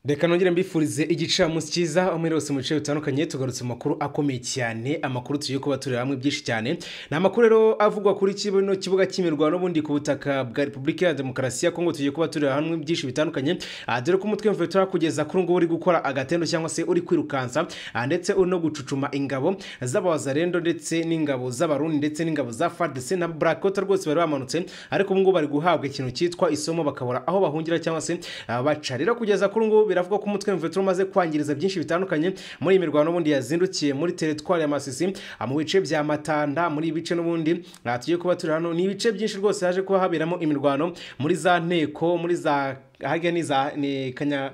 reka nongere mbifurize igicamunsi cyiza umwe wese mu bice bitandukanye tugarutse mu makuru akomeye cyane amakuru tugiye kuba tureba hamwe byinshi cyane ni amakuru rero avugwa kuri kino kibuga cy'imirwano n'ubundi ku butaka bwa repubulika ya demokarasi ya kongo tugiye kuba tureba hamwe byinshi bitandukanye ah, dore ko umutwe mvuye turakugeza kuri ngubu uri gukora agatendo cyangwa se uri kwirukansa ah, ndetse uri no gucucuma ingabo z'abazarendo ndetse n'ingabo z'abarundi ndetse n'ingabo za fardc na burakota rwose bari bamanutse ariko ubu ngubu bari guhabwa ikintu cyitwa isomo bakabura aho bahungira cyangwa se ah, baca rero kugeza kuri ubu ngubu biravugwa ko umutwe mvetura umaze kwangiriza byinshi bitandukanye muri iyi mirwano n'ubundi yazindukiye muri teritwari ya masisi ah, mu bice bya matanda muri ibice n'ubundi ah, tugiye kuba turi hano ni ibice byinshi rwose haje kuba haberamo imirwano muri za nteko muri za harya ni za ni kanya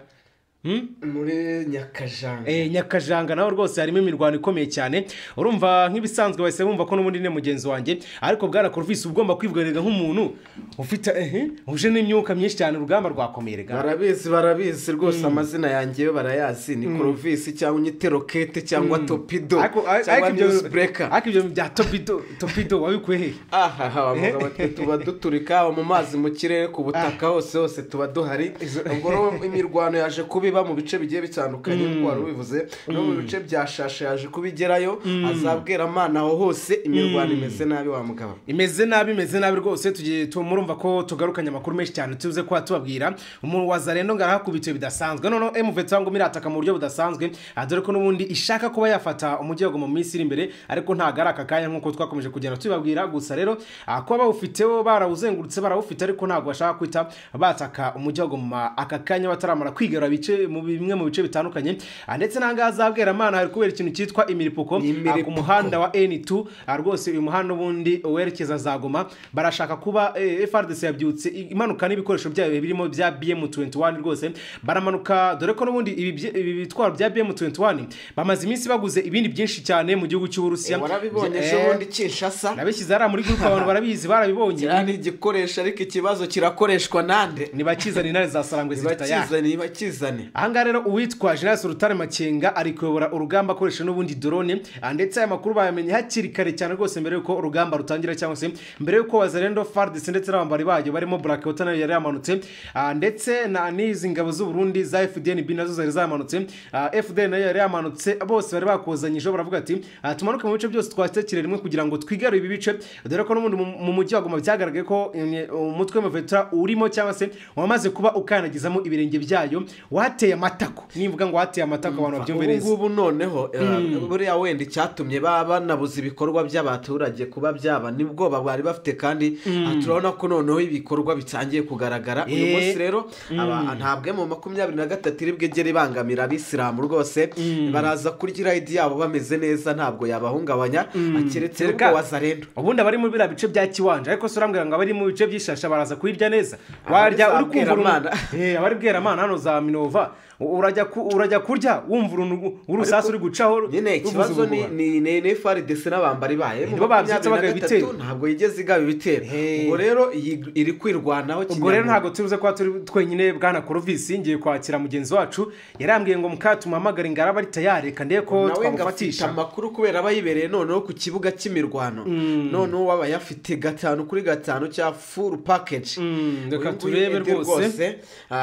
Hmm? muri nyakajanga Eh, nyakajanga naho rwose harimo imirwano ikomeye cyane urumva nk'ibisanzwe bahise bumva ko n'ubundi ni mugenzi wanjye ariko bwana Corvus ugomba kwivuganirwa nk'umuntu ufite eh, uje n'imyuka myinshi cyane urugamba rwakomeye rega. barabizi barabizi rwose amazina yanjye yo barayazi ni korovisi cyangwa unyite rokete cyangwa topido Ariko- ariko cyangwa ibyo- niyuzi bureka ariko ibyo bya topido topido wabikuye he aha ha abagabo ati tuba duturika haba mu mazi mu kirere ku butaka hose hose tuba duhari ubwo rero imirwano yaje kuba iba mu bice bigiye bitandukanye nk'uko wari ubivuze no mu bice bya shasha yaje kuba igerayo azabwira amana aho hose imirwano imeze nabi wa mugabo imeze nabi imeze nabi rwose tugiye tu- murumva ko tugarukanye amakuru menshi cyane tuze kuba tubabwira umuntu wa zarendo ngo arahakubitiwe bidasanzwe noneho emuvetsi ngo mirataka mu buryo budasanzwe ah, dore ko n'ubundi ishaka kuba yafata umujyi wa Goma mu minsi iri imbere ariko ntabwo ari aka kanya nk'uko twakomeje kugenda tubibabwira gusa rero ah, kuba bawufiteho barawuzengurutse barawufite ariko ntabwo bashaka kwita bataka umujyi wa Goma aka kanya bataramara kwigarura bice mu bimwe mu bice bitandukanye Ah, ndetse n'ahangaha azabwera amana hari kubera ikintu cyitwa imiripuko Imiripuko. Ah, ku muhanda umuhanda wa N2 ah, rwose uyu muhanda ubundi werekeza za Goma barashaka kuba eh, FRDC yabyutse i- imanuka n'ibikoresho byayo birimo bya BM21 rwose baramanuka dore ko n'ubundi ibi bye- ibi bitwaro bya BM21 bamaze iminsi baguze ibindi byinshi cyane mu gihugu cy'Uburusiya warabibonye Eh, ejo bundi kinshasa nabishyize hariya muri group abantu barabizi barabibonye kiriya ni igikoresho ariko ikibazo kirakoreshwa nande nibakizana intare za Sarangwe zifite ya ntibakizane ntibakizane ahangaha rero uwitwa General Rutare Makenga ari kuyobora urugamba akoresha n'ubundi drone ah, ndetse aya makuru bayamenye hakiri kare cyane rwose mbere y'uko urugamba rutangira cyangwa se mbere y'uko Wazalendo FARDC ndetse n'abambari bayo barimo Black Water nayo yari yamanutse ah, ndetse na n'izi ngabo z'u Burundi za FDNB nazo zari zamanutse Ah, FDN nayo yari yamanutse bose bari bakuzanyije baravuga ati ah, tumanuke mu bice byose twatekere rimwe kugira ngo twigarure ibi bice dore ko n'ubundi mu- mu mujyi wa Goma byagaragaye ko eh, umutwe wa Vetura urimo cyangwa se wamaze kuba ukanagizamo ibirenge byayo wateye amatako nivuga ngo wateye amatako abantu babyumve ubu neza ngubu noneho eh, buriya wenda icyatumye baba banabuze ibikorwa by'abaturage kuba byaba ni bwoba bari bafite kandi ah, turabona ko noneho ibikorwa bitangiye kugaragara uyu Eh. munsi rero aba- ntabwo mu makumyabiri na gatatu iri bwegere ibangamira abisilamu rwose baraza kurya irayidi yabo bameze neza ntabwo yabahungabanya keretse Reka- ubwo wazarendo ubundi abari muri biriya bice bya kiwanja ariko se urambwira ngo abari mu bice by'ishasha baraza kuhirya neza warya uri kumva Bweramana. uruntu- Eh, abari bweramana hano za minova u- urajya ku- urajya kurya wumva uruntu urusasu uri gucaho nyine ruvuza ikibazo ni ubuhuha. ni ni ni FARDC n'abambari bayo nibo babyutse bagaba ibitero. ntabwo yigeze igaba ibitero Hey. ubwo rero iyi iri kwirwanaho ubwo rero kinyamwuga. ntabwo turuze kuba turi twenyine bwana korovisi ngiye kwakira mugenzi wacu yarambwiye ngo mukatumuhamagare ngo araba ari tayari reka ndebe ko nawe ngo afite twamufatisha amakuru kubera aba yibereye noneho ku kibuga cy'imirwano noneho waba ayafite gatanu kuri gatanu cya furu pakeji Mm, reka turebe rwose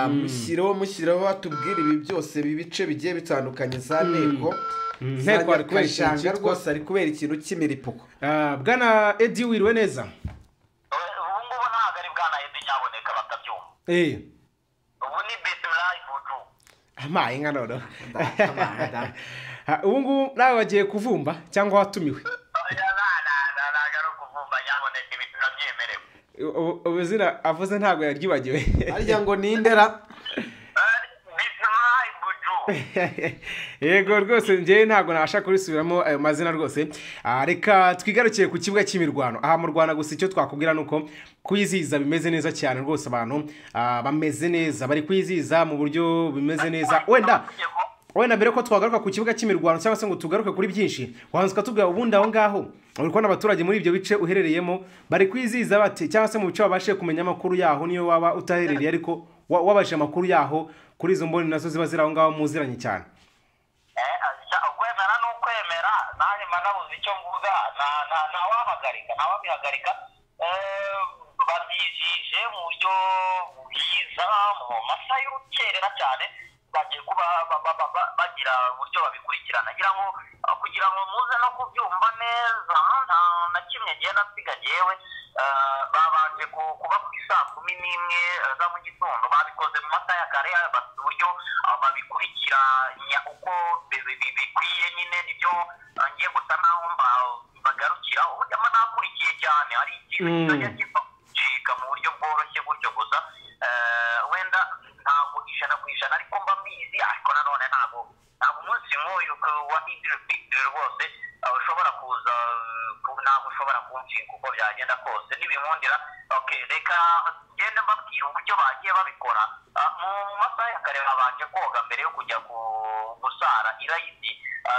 musireho musireho batubwira ibi byose ibi bice bigiye bitandukanye za nteko za Nteko ari kubera ikintu Nyakashanga cyitwa- rwose ari kubera ikintu cy'imiripuko Ah, bwana edi wiriwe neza ubu ngubu ntabwo ari bwa nayedi cyaboneka batabyumva eh ubu ni bisimilayi vudu amaye nka noneho Ah, ubu ngubu nawe wagiye kuvumba cyangwa watumiwe ntabwo ari ukuvumba nyaboneka ibi turabyemerewe U- u- ubuzira avuze ntabwo yaryibagiwe harya ngo ni indera bisimilayi vudu yego rwose njyewe ntabwo nabasha kurisubiramo ayo mazina rwose Ah, reka twigarukiye ku kibuga cy'imirwano aha mu rwanda gusa icyo twakubwira ni uko kwizihiza bimeze neza cyane rwose abantu ah, bameze neza bari kwizihiza mu buryo bimeze neza wenda wenda mbere ko twagaruka ku kibuga cy'imirwano cyangwa se ngo tugaruke kuri byinshi wanzika tubwira ubundi aho ngaho uri kubona abaturage muri ibyo bice uherereyemo bari kwizihiza bate cyangwa se mu bice wabashe kumenya amakuru yaho niyo waba utaherereye ariko wa- wabashe amakuru yaho kuri izo mboni nazo ziba ziri aho ngaho muziranye cyane ukwemera ni ukwemera nanjye mba nabuze icyo mvuga nta- nta- ntawahagarika ntawabihagarika Eh, babyijije mu buryo bwiza mu masaha y'urukerera cyane bagiye bagira uburyo babikurikirana ngira ngo kugira ngo muze no kubyumva neza nta na kimwe ngiye nasiga yewe babanje kuba ku isaa kumi n'imwe za mu gitondo babikoze mu masaha ya kare bafite uburyo babikurikiranya uko bikwiye nyine nibyo ngiye gusa naho bagarukiraho uburyo aba nakurikiye cyane hari ikintu kijya gicika mu buryo bworoshye gutyo gusa wenda ntabwo ijana ku ijana ariko mba mbizi ariko nanone ntabwo ntabwo umunsi nk'uyu wa idiri fitiri rwose ushobora kuza ntabwo ushobora kunshinga uko byagenda kose n'ibinkundira oke reka ngende mbabwira uburyo bagiye babikora mu masaha ya kare babanje koga mbere yo kujya gusara irayidi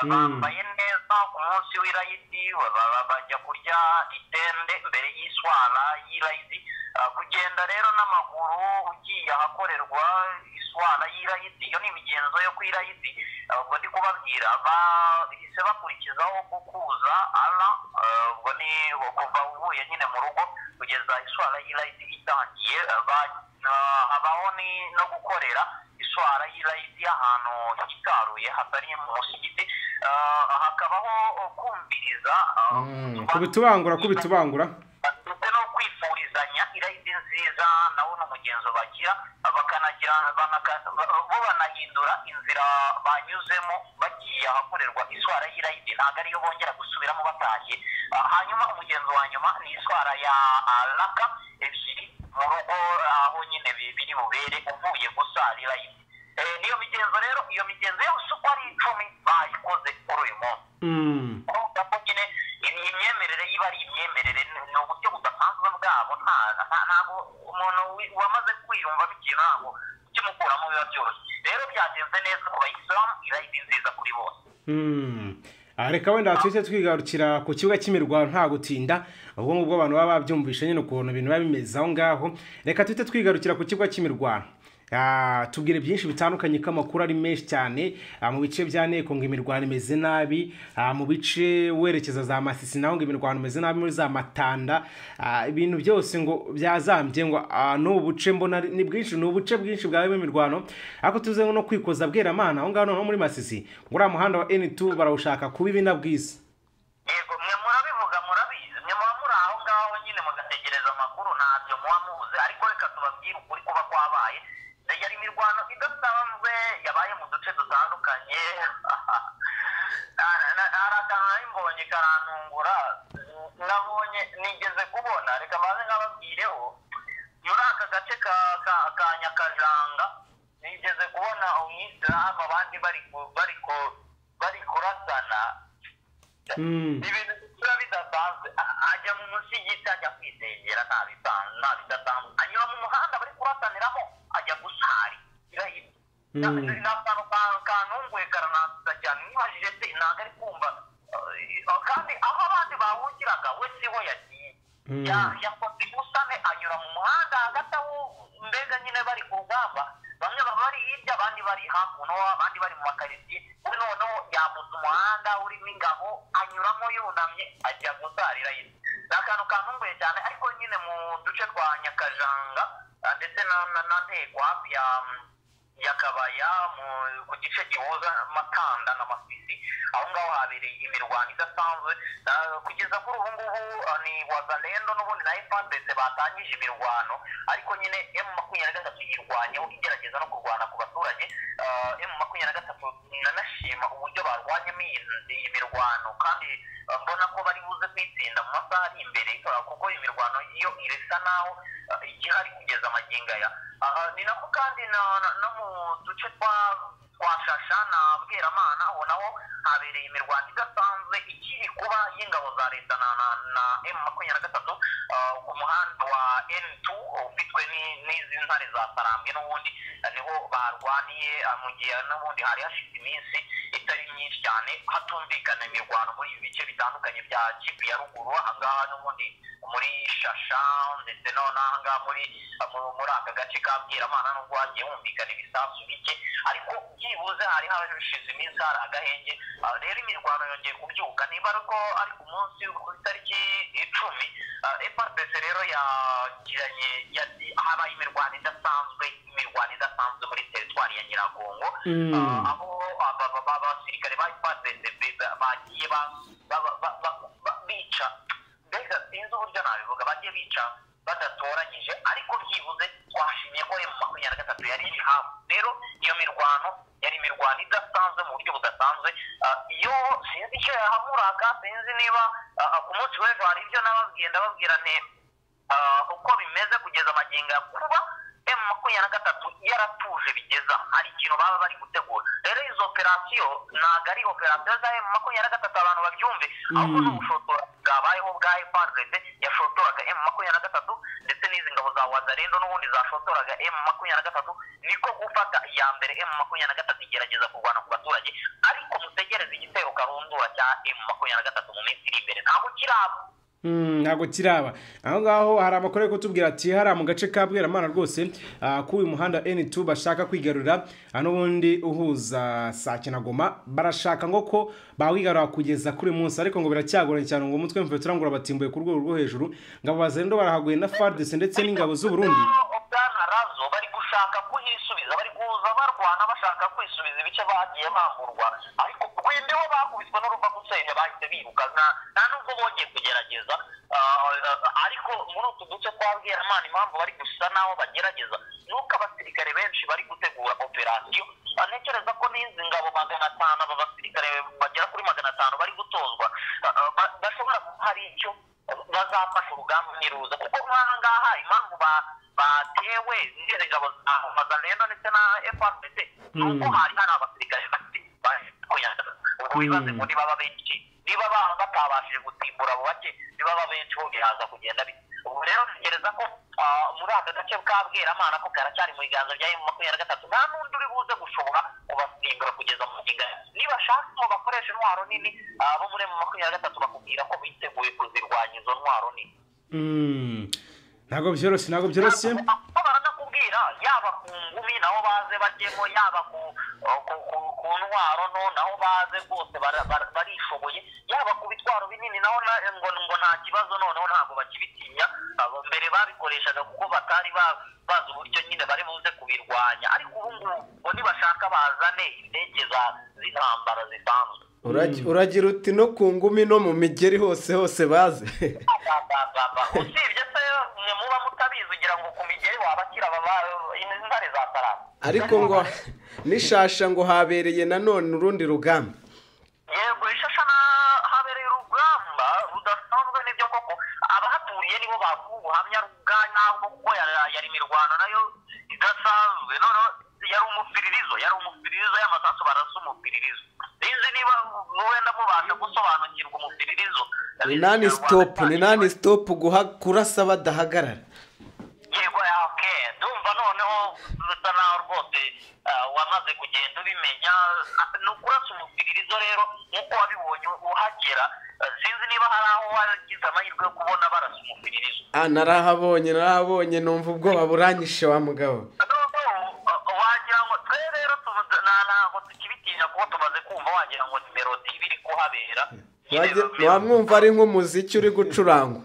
bambaye neza ku munsi w'irayidi bajya kurya itende mbere y'iswara y'irayidi kugenda rero n'amaguru ugiye ahakorerwa iswara y'irayidi iyo ni imigenzo yo ku irayidi ubwo ndi kubabwira bahise bakurikizaho gukuza ara ubwo ni kuva uvuye nyine mu rugo kugeza iswara y'irayidi itangiye habaho no gukorera iswara y'irayidi ahantu hitaruye hatari mu musigiti hakabaho kumviriza kubitubangura kubitubangura ndetse no kwifurizanya irayidi nziza nawo n'umugenzo bagira bakanagira bo banahindura inzira banyuzemo bagiye ahakorerwa iswara y'irayidi ntabwo ariyo bongera gusubiramo batashye hanyuma umugenzo wa nyuma ni iswara ya raka ebyiri mu rugo aho nyine biri bubere uvuye gusara irayidi niyo migenzo rero iyo migenzo yose uko ari icumi bayikoze kuri uyu munsi kuko nyine imyemerere iba ari imyemerere ni uburyo budasanzwe bwabo ntabwo umuntu wamaze kwiyumva bikiri ntabwo ukimukuramo biba byoroshye rero byagenze neza ku bayisilamu irayidi nziza kuri bose reka wenda tuhite twigarukira ku kibuga cy'imirwano nta gutinda ubwo ngubwo abantu baba babyumvishe nyine ukuntu ibintu biba bimeze aho ngaho reka tuhite twigarukira ku kibuga cy'imirwano tubwire byinshi bitandukanye ko amakuru ari menshi cyane mu bice bya nteko ngo imirwano imeze nabi mu bice werekeza za masisi naho ngo imirwano imeze nabi muri za matanda ibintu byose ngo byazambye ngo ni ubuce mbona ni bwinshi ni ubuce bwinshi bwabemo imirwano ariko tuze no kwikoza bweramana aho ngaho noneho muri masisi uriya muhanda wa eni tu barawushaka kuba ibi na bwiza yego mwe murabivuga murabizi mwe muba muri aho ngaho nyine mugategereza amakuru ntabyo muba mubuze ariko reka tubabwire ukuri kuba kwabaye yari imirwano idasanzwe yabaye mu duce dutandukanye hari akantu nari mbonye karanungura nabonye nigeze kubona reka mbaze nk'ababwireho muri aka gace ka nyakajanga nigeze kubona umwisilamu abandi bari kurasana ibintu biba bidasanzwe ajya mu musigiti ajya kwisengera nta bidasanzwe anyura mu muhanda bari kurasaniramo ajya gusari ni akantu kantunguye karananduza cyane nibajije se ntabwo ari kumva kandi aho abandi bahungiraga we siho yagiye yakoze imusane anyura mu muhanda hagati aho mbega nyine bari ku rugamba bamwe baba bari hirya abandi bari hakuno abandi bari mu makaritsiye kuri noneho yambutse umuhanda urimo ingabo anyuramo yunamye ajya gusarira yindi ni akantu kantunguye cyane ariko nyine mu duce twa nyakajanga ndetse na ntego hafi ya yakabaya ku gice gihuza matanda na masisi aho ngaho habereye imirwano idasanzwe kugeza kuri ubu ngubu ni wazalendo n'ubundi na efandese batangije imirwano ariko nyine emu makumyabiri na gatatu yirwanyeho igerageza no kurwana ku baturage emu makumyabiri na gatatu nanashima uburyo barwanyemo iyi mirwano kandi mbona ko bari buze kwitsinda mu masaha ari imbere kuko imirwano yo irasa naho igihari kugeza amagingo aya ni nako kandi no mu duce twa twashasha na bweramana aho naho habereye imirwano idasanzwe ikiri kuba y'ingabo za leta na emu makumyabiri na gatatu ku muhanda wa emu tu ufitwe n'izi ntare za sarambwe n'ubundi niho barwaniye mu gihe n'ubundi hari hashize iminsi itari myinshi cyane hatumvikana imirwano muri ibi bice bitandukanye bya kivu ya ruguru ahangaha n'ubundi muri shasha ndetse nonahangaha muri muri aka gace ka bweramana n'ubwo hagiye humvikana ibisasu bike ariko byibuze hari hashize iminsi hari agahenge rero imirwano yongeye kubyuka niba ariko ari ku munsi ku itariki icumi fpc rero yagiranye habaye imirwano idasanzwe imirwano idasanzwe muri teritwari ya nyiragongo aho abasirikare bagiye bica mbega sinzi uburyo nabivuga bagiye bica badatoranyije ariko byibuze twashimye ko emu makumyabiri na gatatu yari iri hafi rero iyo mirwano yari imirwano idasanzwe mu buryo budasanzwe iyo sinzi icyo yahamuraga sinzi niba ku munsi w'ejo hari ibyo nababwiye ndababwira neza uko bimeze kugeza amagingo ya kuba emu makumyabiri na gatatu yaratuje bigeza hari ikintu baba bari gutegura rero izo operasiyo ntabwo ari operasiyo za emu makumyabiri na gatatu abantu babyumve ahubwo ni ubushotora bwabayeho bwa efaride yashotoraga emu makumyabiri na gatatu ndetse n'izi ngabo za wazarendo n'ubundi zashotoraga emu makumyabiri na gatatu niko gufata iya mbere emu makumyabiri na gatatu igerageza kurwana ku baturage ariko mutegereze igitero karundura cya emu makumyabiri na gatatu mu minsi iri imbere ntabwo kiraba ntabwo kiraba aho ngaho hari amakuru ari kutubwira ati hariya mu gace ka bweramana rwose kuri uyu muhanda N2 bashaka kwigarura n'ubundi uhuza saa kinagoma barashaka ngo ko bawigarura kugeza kuri uyu munsi ariko ngo biracyagoranye cyane ngo umutwe mvuye turangura batimbuye ku rwego rwo hejuru ngabo bazendo barahaguye na FARDC ndetse n'ingabo z'u Burundi ubwanarazo bari gushaka kuhisubiza bari kuza barwana bashaka kwisubiza ibice bagiye bamburwa ariko rwendeho bakubiswe n'uruva gusenya bahise biruka nta nubwo bongeye kugerageza ariko muri utu duce twa bweramana impamvu bari gusa naho bagerageza nuko abasirikare benshi bari gutegura operasiyo ntekereza ko n'izi ngabo magana atanu aba basirikare bagera kuri magana atanu bari gutozwa bashobora kuba hari icyo bazafasha urugamba ntiruza kuko nk'aha ngaha impamvu batewe n'izindi ngabo za mazalendo ndetse na fpc nuko hari hari abasirikare bafite ubwo bibaze ngo nibaba benshi niba batabashije gutsimbura abo bake nibaba benshi bo bihaza kugenda bite ubu rero ntekereza ko muri aka gace ka bweramana ko karacyari mu biganza bya emu makumyabiri na gatatu nta n'undi uri buze gushobora kubasimbura kugeza mu ngingo nibashaka ngo bakoreshe intwaro nini abo muri emu makumyabiri na gatatu bakubwira ko biteguye kuzirwanya izo ntwaro nini ntabwo byoroshye ntabwo byoroshye baranakubwira yaba ku ngumi naho baze bajyemo yaba ku ku ntwaro no naho baze rwose barishoboye yaba ku bitwaro binini naho ngo ngo nta kibazo noneho ntabwo bakibitinya mbere babikoreshaga kuko batari bazi uburyo nyine bari buze kubirwanya ariko ubu ngubu nibashaka bazane indege z'intambara zisanzwe uragira uti no ku ngumi no mu migeri hose hose baze usibye se muba mutabizi ugira ngo ku migeri wabakira intare za sarama ariko ngo n'ishasha ngo habereye nanone urundi rugamba yego ishasha habereye urugamba rudasanzwe n'ibyo koko abahaturiye nibo bavuga ubuhamya bwa nyabwo kuko yari imirwano nayo idasanzwe noneho yari umupiririzo yari umupiririzo y'amasasu barasa umupiririzo sinzi niba wenda mubasha gusobanukirwa umupiririzo ni nani sitopu ni nani sitopu kurasa badahagarara yego oke ndumva noneho bisa naho rwose wamaze kugenda ubimenya ni ukurasa umupiririzo rero nk'uko wabibonye uhagera sinzi niba hari aho wagize amahirwe yo kubona barasa umupiririzo aha narahabonye narahabonye numva ubwoba buranyishe wa mugabo wagira ngo twe rero ntabwo tukibitinya kuko tumaze kumva wagira ngo ni melodi iba iri kuhabera wamwumva ari nk'umuziki uri gucurangwa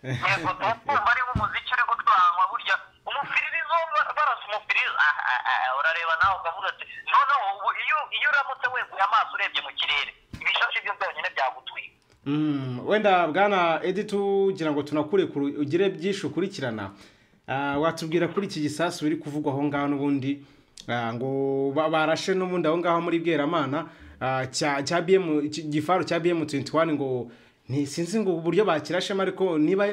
yego tuwumva ari nk'umuziki uri gucurangwa burya umupiririzo barasa umupiririzo urareba nawe ukavuga ati noneho ubu iyo uramutse weguye amaso urebye mu kirere ibishashi byo byonyine byagutwika wenda bwana edi tugira ngo tunakure ugire byinshi ukurikirana watubwira kuri iki gisasu biri kuvugwa aho ngaho n'ubundi ngo barashe n'ubundi aho ngaho muri bweramana cya biyemu gifaru cya biyemu tuwenti wani ngo ntisinzi ngo uburyo bakirashemo ariko niba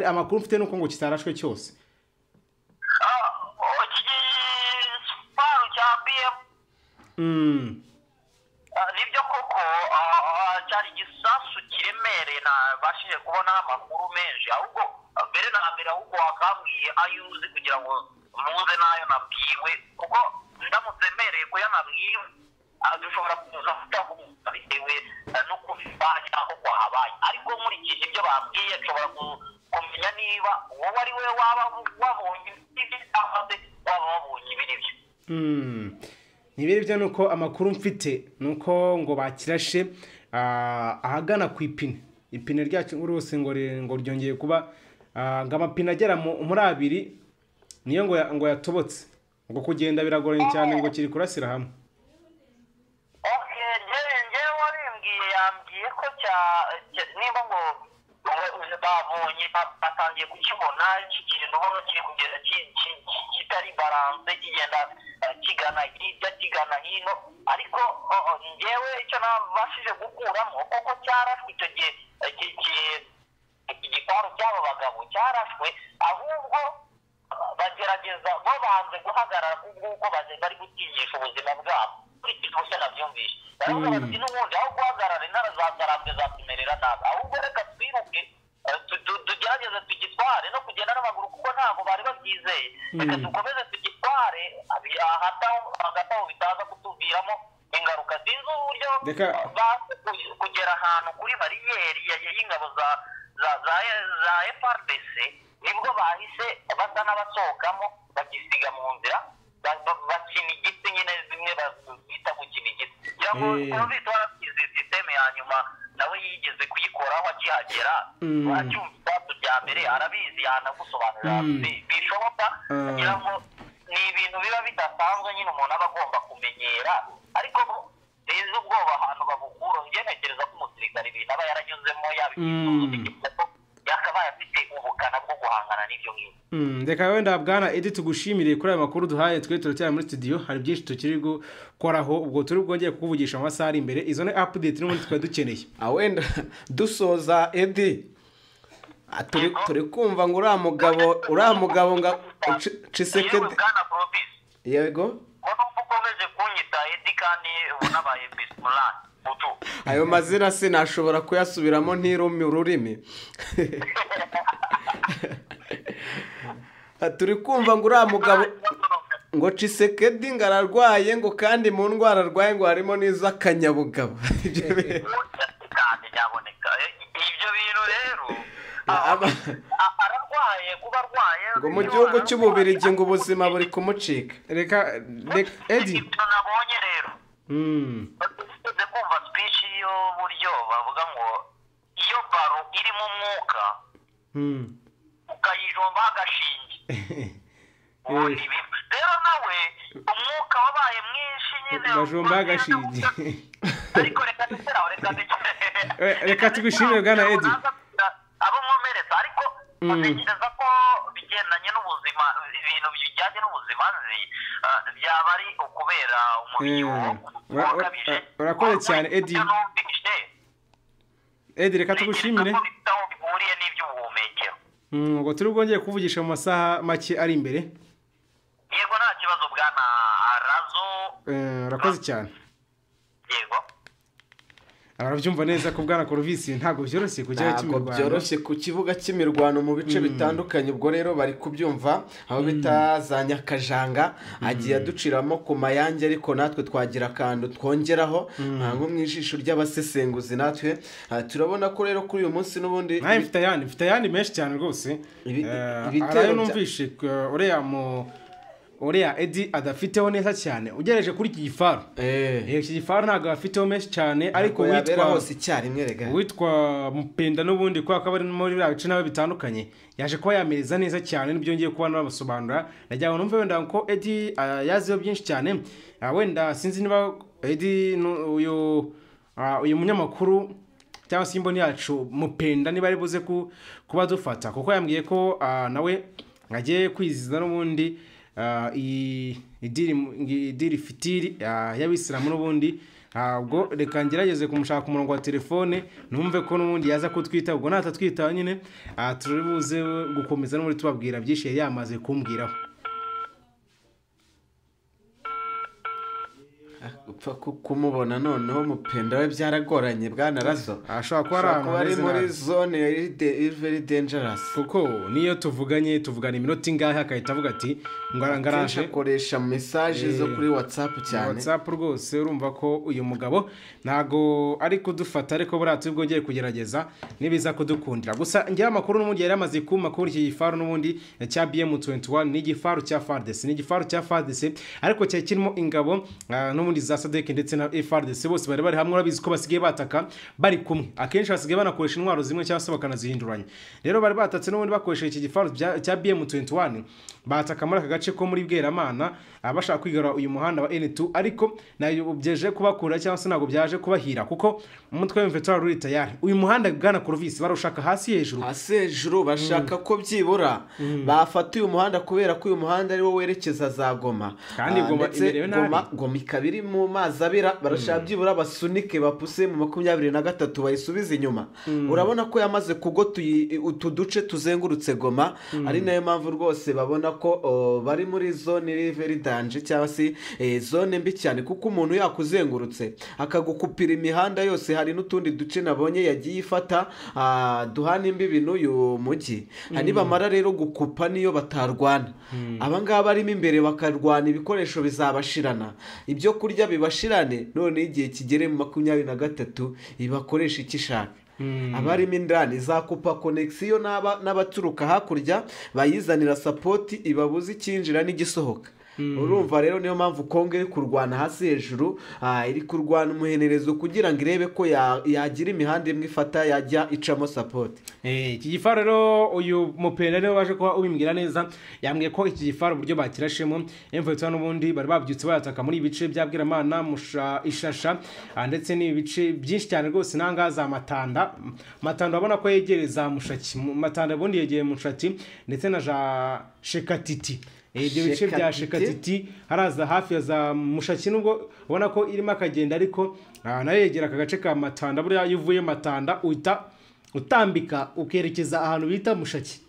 amakuru mfite nuko ngo kitarashwe cyose igifaru cya biyemu nibyo koko cyari igisasu kiremereye nabashije kubonaho amakuru menshi ahubwo mbere na mbere ahubwo wakambwiye ayo uzi kugira ngo muze n'ayo nabwiwe kuko ndamutse mbereye ko yanabwiwe dushobora kuza kutakumva bitewe n'ukuntu bibaye aho kwahabaye ariko nkurikije ibyo babwiye nshobora kumenya niba wowe ari we waba wabonye ibyo cyangwa se waba wabonye ibiribyo ntibiribyo ni uko amakuru mfite ni uko ngo bakirashe ahagana ku ipine ipine ryacu rwose ngo ryongeye kuba ngo amapine agera muri abiri niyo ngo yatobotse ngo kugenda biragoranye cyane ngo kiri kurasira hamwe ok nimba ngo babonye batangiye kukibona kikiri ndabona kiri kugenda kitari baranse kigenda kigana hirya kigana hino ariko ngewe icyo nabashije gukuramo kuko cyarashwe icyo gihe igiparu cy'abo bagabo cyarashwe ahubwo bagerageza babanze guhagarara ku nguko bari gutinyisha ubuzima bwabo ukurikije uko nabyumvise baravuga bati n'ubundi aho guhagarara intara zatarambwe zatumerera nabi ahubwo reka twiruke tugerageze tugitware no kugenda n'amaguru kuko ntabwo bari babyizeye reka dukomeze tugitware hagati aho bitaza kutuviramo ingaruka sinzi uburyo kugera ahantu kuri bariyeri y'ingabo za za frdc nibwo bahise basa n'abasohokamo bagisiga mu nzira bakina igiti nyine zimwe bita gukina igiti kugira ngo twumvise warasize sisiteme ya nyuma nawe yigeze kuyikoraho akihagera wacyumva ibibazo bya mbere arabizi yanagusobanurira bishoboka kugira ngo ni ibintu biba bidasanzwe nyine umuntu aba agomba kumenyera ariko sinzi ubwoba ahantu babukura njye ntekereza ko umusirikare ibintu aba yaranyuzemo yabigizemo yakabaye afite ubukana bwo guhangana n'ibyo ngibyo reka wenda bwana edi tugushimire kuri aya makuru duhaye twe turacyari muri studio hari byinshi tukiri gukoraho ubwo turi bwongere kukuvugisha mu masaha ari imbere izo ni apudeti n'ubundi twari dukeneye wenda dusoza edi turi kumva ngo uriya mugabo uriya mugabo ngo cisekede yego ko ukomeje kunyita edi kandi unabaye bisimurani ayo mazina sinashobora kuyasubiramo ntirumi ururimi turi kumva ngo uriya mugabo ngo cisekedi ngo ararwaye ngo kandi mu ndwara arwaye ngo harimo n'iz'akanyabugabo ibyo bintu rero ararwaye kuba arwaye ngo mu gihugu cy'ububirigi ngo ubuzima buri kumucika reka edi nabonye rero tuzi kumva sipishi y'uburyo bavuga ngo iyo baro irimo umwuka ukayijombaho agashinge rero nawe umwuka wabaye mwinshi nyine bajombaho agashinge ariko reka ndetse reka ndetse reka tugushimire bwana edi abo mwomereza ariko batekereza ko bigendanye n'ubuzima ibintu bijyanye n'ubuzima nzi byaba ari ukubera umubiri ukabije urakoze cyane edi edi reka tugushimire aho bihuriye n'iby'ubuhumekero ngo turi bwongere kuvugisha mu masaha make ari imbere yego nta kibazo bwana arazo urakoze cyane yego arabyumva neza ko bwana koruvisi ntabwo byoroshye kujyayo cy'imirwano ntabwo byoroshye ku kibuga cy'imirwano mu bice bitandukanye ubwo rero bari kubyumva aho bita za nyakajanga agiye aduciramo ku mayange ariko natwe twagira akantu twongeraho nko mu ijisho ry'abasesenguzi natwe turabona ko rero kuri uyu munsi n'ubundi nawe mfite ayandi mfite ayandi menshi cyane rwose ibitero numvise uriya mu uriya edi adafiteho neza cyane ugereje kuri iki gifaru iki gifaru ntabwo afiteho menshi cyane ariko witwa witwa mupenda n'ubundi kubera ko abari muri biriya bice nawe bitandukanye yaje kuba yamereza neza cyane nibyo ngiye kuba nabasobanura nagira ngo numve wenda ko edi yaziho byinshi cyane wenda sinzi niba edi uyu uyu munyamakuru cyangwa se imboni yacu mupenda niba ari buze kuba dufata kuko yambwiye ko nawe agiye kwizihiza n'ubundi idiri fitiri y'abisilamu n'ubundi ntabwo reka ngerageze kumushaka ku murongo wa telefone numve ko n'ubundi yaza kutwita ubwo natatwita nyine turi buze gukomeza n'ubundi tubabwira byinshi yari yamaze kumbwiraho upfa kumubona noneho mupenda we byaragoranye bwanarazo ashobora kuba ari ahantu ari muri zone iri denjarasi kuko niyo tuvuganye tuvugana iminota ingahe akahita avuga ati ngo arangaraje akoresha mesaje zo kuri watsapu cyane watsapu rwose urumva ko uyu mugabo ntabwo ari kudufata ariko buriya turi bwongere kugerageza nibiza kudukundira gusa ngewe amakuru n'ubundi yari yamaze kuma kuri iki gifaru n'ubundi cya biyemu tuwenti wani ni igifaru cya fardesi ni igifaru cya fardesi ariko cyari kirimo ingabo n'ubundi n'ubundi za sadeke ndetse na frdc bose bari bari hamwe urabizi ko basigaye bataka bari kumwe akenshi basigaye banakoresha intwaro zimwe cyangwa se bakanazihinduranya rero bari batatse n'ubundi bakoresheje iki gifaru bya- cya bm 21 bataka muri aka gace ko muri bweramana ah, bashaka kwigarura uyu muhanda wa n2 ariko ntabwo byeje kubakura cyangwa se ntabwo byaje kubahira kuko umutwe w'imvetora ruri tayari uyu muhanda bwana kurovisi barushaka hasi hejuru hasi hejuru bashaka ko byibura bafata uyu muhanda kubera ko uyu muhanda ariwo werekeza za goma Kandi Ah, Goma ndetse imerewe nabi. goma goma ikaba iri mu mazi abira barashaka byibura basunike bapuse mu makumyabiri na gatatu bayisubize inyuma urabona ko yamaze kugota uyi- utu duce tuzengurutse goma ari nayo mpamvu rwose babona ko o, bari muri zone iri very danje cyangwa se eh, zone mbi cyane kuko umuntu yakuzengurutse akagukupira imihanda yose hari n'utundi duce nabonye yagiye ifata ah, duhana imbibi n'uyu mujyi hari nibamara rero gukupa niyo batarwana abangaba barimo imbere bakarwana ibikoresho bizabashirana ibyo kurya bibashirane none igihe kigere mu makumyabiri na gatatu ibakoresha icyo ishaka abarimo indani izakupa konegisiyo n'aba- n'abaturuka hakurya bayizanira sapoti ibabuze icyinjira n'igisohoka urumva rero niyo mpamvu kongo iri kurwana hasi hejuru ah, iri kurwana umuhenerezo kugira ngo irebe ko ya- yagira imihanda imwe ifata yajya icamo sapoti Eh, iki gifaru rero uyu mupenda niwe waje kuba ubimbwira neza yambwiye ko iki gifaru uburyo bakirashemo emvutsa n'ubundi bari babyutse bayataka muri ibi bice bya bwiramana musha ishasha ah, ndetse n'ibi bice byinshi cyane rwose n'ahangaha za matanda matanda urabona ko yegereza mushaki Mu- matanda ubundi yegeye mushati ndetse na ja shekatiti Eh, ibyo bice bya Shekatiti. shekatiti City haraza hafi ya za mushaki nubwo ubona ko irimo akagenda ariko ah, nayo yegera aka gace ka matanda buriya iyo uvuye matanda uhita utambika ukerekeza ahantu bita mushaki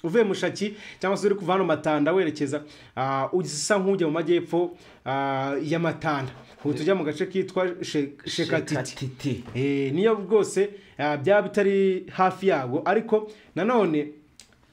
uvuye mushaki cyangwa se uri kuva hano matanda werekeza ah, usa nk'ujya mu majyepfo ah, ya matanda uhita ujya mu gace kitwa She- shekatiti Shekatiti. Eh, niyo bwose ah, byaba bitari hafi yabwo ariko nanone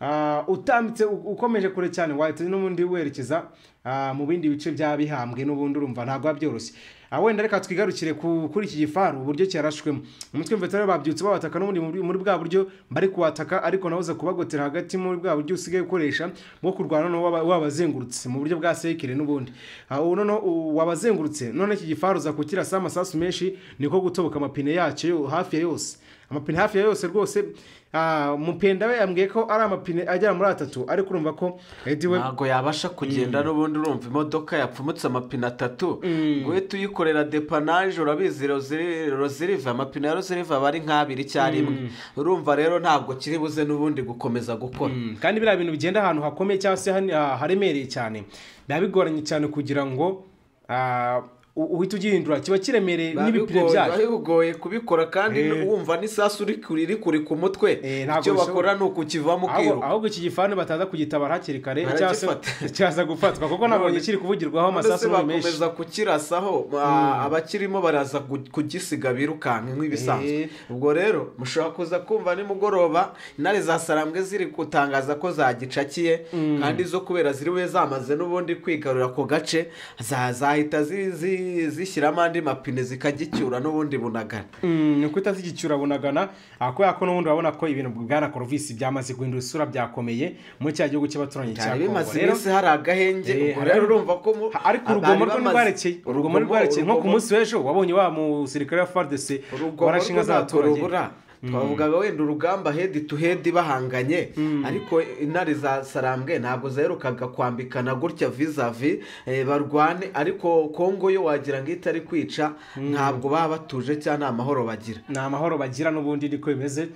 ah, utambitse u- ukomeje kure cyane wahita n'ubundi werekeza ah, mu bindi bice byaba bihambwe n'ubundi urumva ntabwo biba byoroshye Ah, wenda reka twigarukire ku- kuri iki gifaru uburyo cyarashwemo umutwe w'imvetere babyutse babataka n'ubundi muri muri bwa buryo bari kuwataka ariko nawe uza kubagotera hagati muri bwa buryo usigaye ukoresha bwo kurwana no waba- wabazengurutse mu buryo bwa sekire n'ubundi Ah, ubu noneho u- wabazengurutse none iki gifaru uza kukirasa amasasu menshi niko gutoboka amapine yacyo yo- hafi ya yose amapine hafi ya yose rwose ah, mupenda we yambwiye ko ari amapine agera muri atatu ariko urumva ko edi we ntabwo yabasha kugenda n'ubundi urumva imodoka yapfumutse amapine atatu ngo uhite uyikorera depanaje urabizi roziri- roziriva amapine ya roziriva aba ari nk'abiri icyarimwe rimwe urumva rero ntabwo kiri buze n'ubundi gukomeza gukora Mm, kandi biriya bintu bigenda ahantu hakomeye cyangwa se hani- ah, haremereye cyane biba bigoranye cyane kugira ngo ah, u- uhite ugihindura kiba kiremereye Biba n'ibipine bigoye- byayo biba bigoye kubikora kandi wumva n'isasu uri kuri- riri kuri ku mutwe Eh, ntabwo icyo bishoboka. bakora ni ukukivamo ahubwo ukiruka ahubwo iki gifantu bataza kugitabara hakiri kare cyangwa se Baragifata. cyaza gufatwa kuko nabonye kiri kuvugirwaho ndetse amasasu menshi bakomeza kukirasaho ah, abakirimo baraza gu- kugisiga birukanka nk'ibisanzwe Eh. ubwo rero mushobora kuza kumva nimugoroba intare za sarambwe ziri gutangaza ko zagicakiye kandi zo kubera ziri we zamaze n'ubundi kwigarura ako gace za- zahita zi- zi- zishyiramo andi mapine zikagicyura n'ubundi bunagana Mm, ni uko utazigicyura bunagana ah, kubera ko n'ubundi urabona ko ibintu bwana korovisi byamaze guhindura isura byakomeye muri cya gihugu cy'abaturanyi cya cyane kongo bimaze rero iminsi hari agahenge Eh, ubwo hari- rero urumva ko mu- ha- ariko abari urugomo rwo bamaze- ntirwarekeye urugomo ntirwarekeye nko ku urugomo- munsi w'ejo wabonye wa musirikare wa fardc urugomo warashe inka rw'intabwo z'abaturage rubura twavugaga wenda urugamba hedi tu hedi bahanganye ariko intare za sarambwe ntabwo zaherukaga kwambikana gutya vizavi eh, barwane ariko kongo yo wagira ngo itari kwica ntabwo baba batuje cyangwa nta mahoro bagira ni amahoro bagira n'ubundi niko bimeze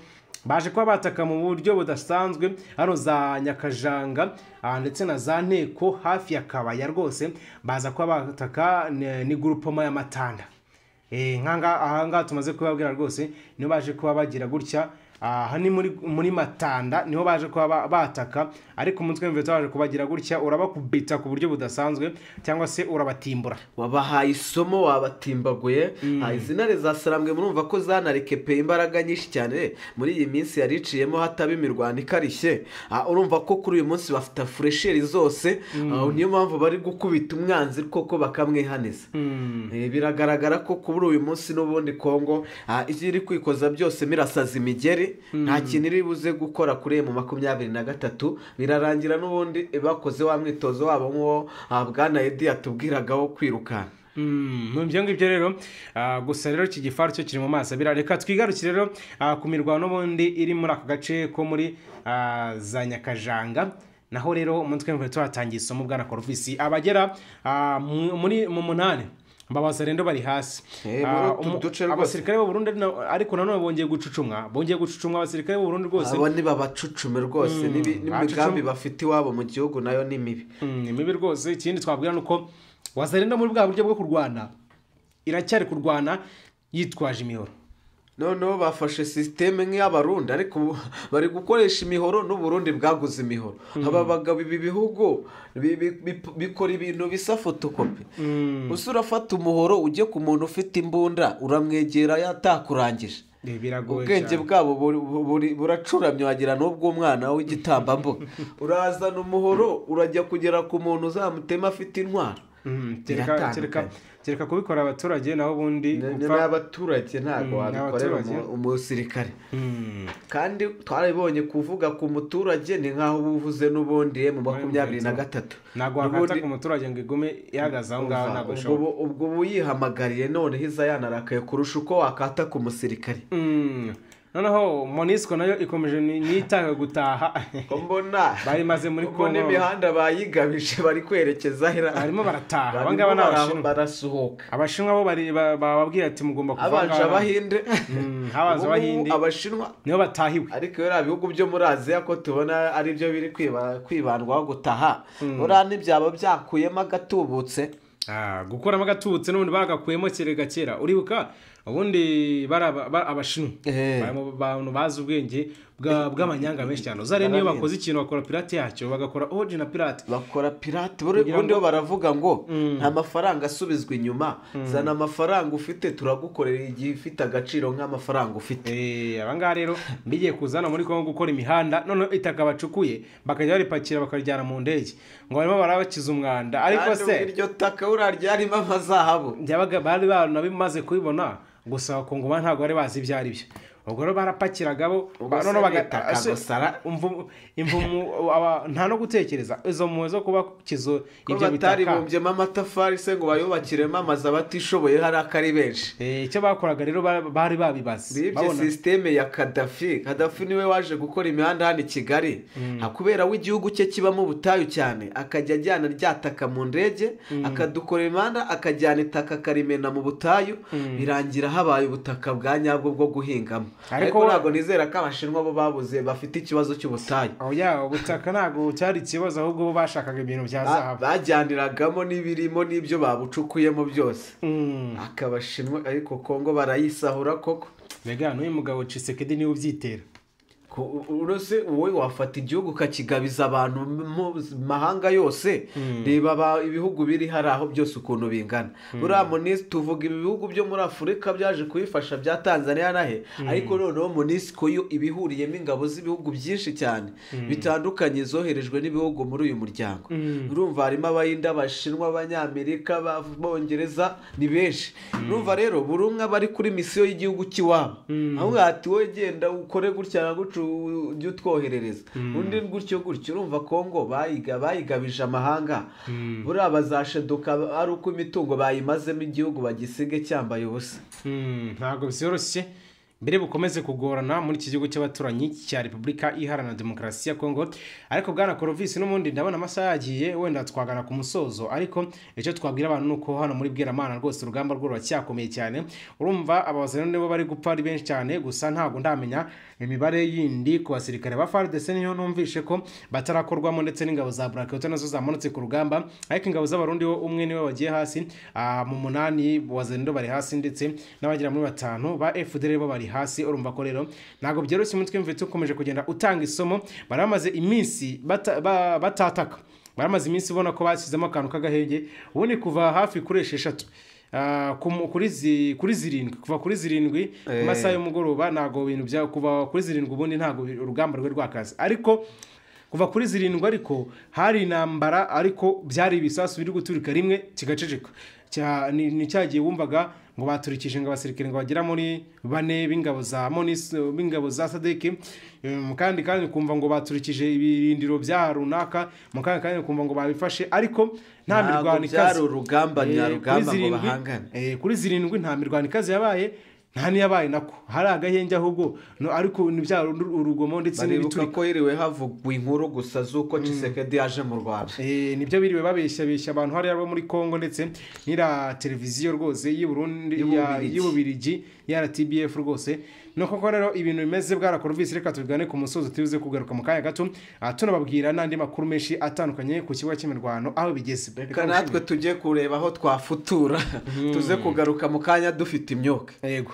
baje kuba bataka mu buryo budasanzwe hano za nyakajanga ah, ndetse na za nteko hafi ya kabaya rwose baza kuba bataka ni- ni gurupoma ya matanda Eh, nk'aha- ahangaha tumaze kubabwira rwose niho baje kuba bagira gutya aha ni muri, muri matanda niho baje kuba ba- bataka ariko umutwe w'imveta waje kubagira gutya urabakubita ku buryo budasanzwe cyangwa se urabatimbura wabahaye isomo wabatimbaguye Ah, izi ntare za sarambwe murumva ko zanarikepeye imbaraga nyinshi cyane muri iyi minsi yari iciyemo hataba imirwano ikarishye Ah, urumva ko kuri uyu munsi bafite furesheri zose Ah, niyo mpamvu bari gukubita umwanzi koko bakamwihaniza Eh, biragaragara ko kuri uyu munsi n'ubundi kongo ah, icyo iri kwikoza byose mirasaza imigeri nta kintu iri buze gukora kuri emu makumyabiri na gatatu birarangira n'ubundi bakoze wa mwitozo wabo nk'uwo ah, bwana edi yatubwiragaho kwirukanka Mm, ibyo ngibyo rero ah, gusa rero iki gifaru cyo kiri mu maso abira reka twigarukire rero ah, ku mirwano n'ubundi iri muri aka gace ko muri ah, za nyakajanga naho rero umunsi twemwe tuhatangiye isomo bwa na koruvisi abagera ah, mu- muri mu munani mbabaza rero bari hasi Eh, Ah, muri utu umu- duce rwose. abasirikare b'u Burundi na- ariko nanone bongeye gucucumwa bongeye gucucumwa abasirikare b'u Burundi rwose abo ni babacucume rwose n'ibi- n'imigambi bacucume. bafite iwabo mu gihugu nayo ni mibi Mm, ni mibi rwose ikindi twabwira ni uko wazarenda muri bwa buryo bwo kurwana iracyari kurwana yitwaje imihoro noneho bafashe sisiteme nk'iy'abarundi ariko ubu bari gukoresha imihoro n'uburundi bwaguze imihoro aba bagabo ibi bihugu bi- bi- bi- bikora ibintu bisa fotokopi usa urafata umuhoro ujye ku muntu ufite imbunda uramwegera yatakurangije Eh, biragoye ubwenge cyane. bwabo buri- buri- buracuramye wagira n'ubw'umwana w'igitambambuga urazana umuhoro urajya kugera ku muntu uzamutema afite intwaro Mm, kereka- kereka- kereka kubikora abaturage naho ubundi Ni- ni gupfa- n'abaturage ntabwo Mm, wabikorera n'abaturage. umu- umusirikare Mm, kandi twarabonye kuvuga ku muturage ni nk'aho uba uvuze n'ubundi mu makumyabiri na gatatu ntabwo wakata ku muturage ngo igume ihagaze aho ngaho ntabwo ubwo bishoboka ubu- ubwo uba uyihamagariye noneho iza yanarakaye kurusha uko wakata ku musirikare Mm, noneho monisco nayo ikomeje ni- niyitanga gutaha ko mbona Bari maze muri ubwo Congo. n'imihanda bayigabije bari kwerekeza hera barimo barataha Barimo abangaba ni bara- abashinwa barasohoka abashinwa bo bari- ba- bababwira ati mugomba kuva abanje ngaha." abahinde Mm, habanza Ubu ngubu abahinde. abashinwa niho batahiwe ariko biriya bihugu byo muri aziya ko tubona ari byo biri kwiba- kwibandwaho gutaha buriya ntibyaba byakuyemo agatubutse Ah, gukuramo agatubutse n'ubundi bagakuyemo kerega kera uribuka ubundi bari aba- ba- abashinwa Eh. Bari mu bantu bazi ubwenge bwa- bw'amanyanga menshi cyane uzareba niyo Barabizi. bakoze ikintu bakora pirate yacyo bagakora oji na pirate bakora pirate buri Kugira ubundi ngo- bo baravuga ngo nta mafaranga asubizwa inyuma zana amafaranga ufite turagukorera igihe ufite agaciro nk'amafaranga ufite Eh, aba ngaha rero bigiye kuzana muri kongo gukora imihanda none itaka bacukuye bakajya baripakira bakarijyana mu ndege ngo barimo barabakiza umwanda ariko kandi ubwo se iryo taka buriya ryarimo amazahabu byabaga bari banabimaze kubibona gusa abakongoma ntabwo bari bazi ibyo ari byo ubwo rero barapakiraga bo Ubwo ba- se noneho baga- bitaka ase- gusara? imvumu- imvumu aba- nta no gutekereza izo mpuwe zo kubakiza ko ibyo bitaka bataribumbyemo amatafari se ngo bayubakiremo amazu abatishoboye hari ko ari benshi Eh, icyo bakoraga rero ba- bari babibaze bibye babona sisiteme ya kadafi kadafi niwe waje gukora imihanda hano i kigali Ha, kubera we igihugu cye kibamo ubutayu cyane akajya ajyana rya taka mu ndege akadukorera imihanda akajyana itaka akarimena mu butayu birangira habaye ubutaka bwa nyabwo bwo guhingamo Ariko ariko wa- ntabwo nizera ko abashinwa bo babuze bafite ikibazo cy'ubutayu aho ya ubutaka ntabwo cyari ikibazo ahubwo bo bashakaga ibintu bya Ba- zahabu bajyaniragamo n'ibirimo n'ibyo babucukuyemo byose Mm. akabashinwa ariko kongo barayisahura koko mbega n'uyu mugabo cisekedi niwe ubyitera Ko- urose wowe wafata igihugu ukakigabiza abantu mu mahanga yose reba aba- ibihugu biri hari aho byose ukuntu bingana buriya monisi tuvuga ibi bihugu byo muri afurika byaje kubifasha bya tanzania nahe ariko noneho monisi ko yo ibihuriyemo ingabo z'ibihugu byinshi cyane bitandukanye zoherejwe n'ibihugu muri uyu muryango urumva harimo abayinde abashinwa abanyamerika abongereza ni benshi urumva rero buri umwe aba ari kuri misiyo y'igihugu cy'iwabo aho ati wowe genda ukore gutya na gutya ujye utwoherereza undi gutyo gutyo urumva kongo bayiga bayigabije amahanga buriya bazasheduka ari uko imitungo bayimazemo igihugu bagisige cyambaye ubusa Mm, ntabwo byoroshye mbere bukomeze kugorana muri iki gihugu cy'abaturanyi cya repubulika iharanira demokarasi ya kongo ariko bwana korovisi n'ubundi ndabona amasaha yagiye wenda twagana ku musozo ariko icyo twabwira abantu ni uko hano muri bweramana rwose urugamba rwo ruracyakomeye cyane urumva ababazana nibo bari gupfa ari benshi cyane gusa ntabwo ndamenya imibare yindi ku basirikare ba fardc niyo numvishe ko batarakorwamo ndetse n'ingabo za buraketo nazo zamanutse ku rugamba ariko ingabo z'abarundi bo umwe niwe wagiye hasi ah, mu munani wazendo bari hasi ndetse n'abagera muri batanu ba fdr bo bari hasi urumva ko rero ntabwo byoroshye umutwe mvitse ukomeje kugenda utanga isomo bari bamaze iminsi bata- ba- batataka baramaze iminsi ubona ko bashyizemo akantu k'agahenge ubundi kuva hafi kuri esheshatu ah, ku mu- kuri zi- kuri zirindwi kuva kuri zirindwi Eh. mu masaha y'umugoroba ntabwo ibintu bya kuva kuri zirindwi ubundi ntabwo bi- urugamba rwe rwakaze ariko kuva kuri zirindwi ariko hari intambara ariko byari ibisasu biri guturika rimwe kigaceceka Cya- ni ni cya gihe wumvaga ngo baturikije ngo abasirikare ngo bagera muri bane b'ingabo za monisi b'ingabo za sadeke mu kandi kandi ukumva ngo baturikije ibirindiro bya runaka mu kandi kandi ukumva ngo babifashe ariko nta Ntabwo mirwano byari ikaze urugamba Eh, nyarugamba kuri ngo zirindwi- bahangane. eh, kuri zirindwi nta mirwano ikaze yabaye nta n'iyabaye nako hari agahenge ahubwo no, ariko ni bya uru- urugomo ndetse baribuka n'ibiturika ko hiriwe havugwa inkuru gusa z'uko kisekedi yaje mu rwanda Eh, nibyo biriwe babeshyabeshya abantu hariya bo muri congo ndetse n'ira televiziyo rwose y'u Burundi- ya- Y'Ububirigi. y'ububirigi ya rtbf rwose ni uko rero ibintu bimeze bwarakorvisi reka tubigane ku musozi tubize kugaruka mu kanya gato Ah, tunababwira n'andi makuru menshi atandukanye ku kibuga cy'imirwano aho bigeze reka natwe tujye kureba aho twafutura tuze kugaruka mu kanya dufite imyuka yego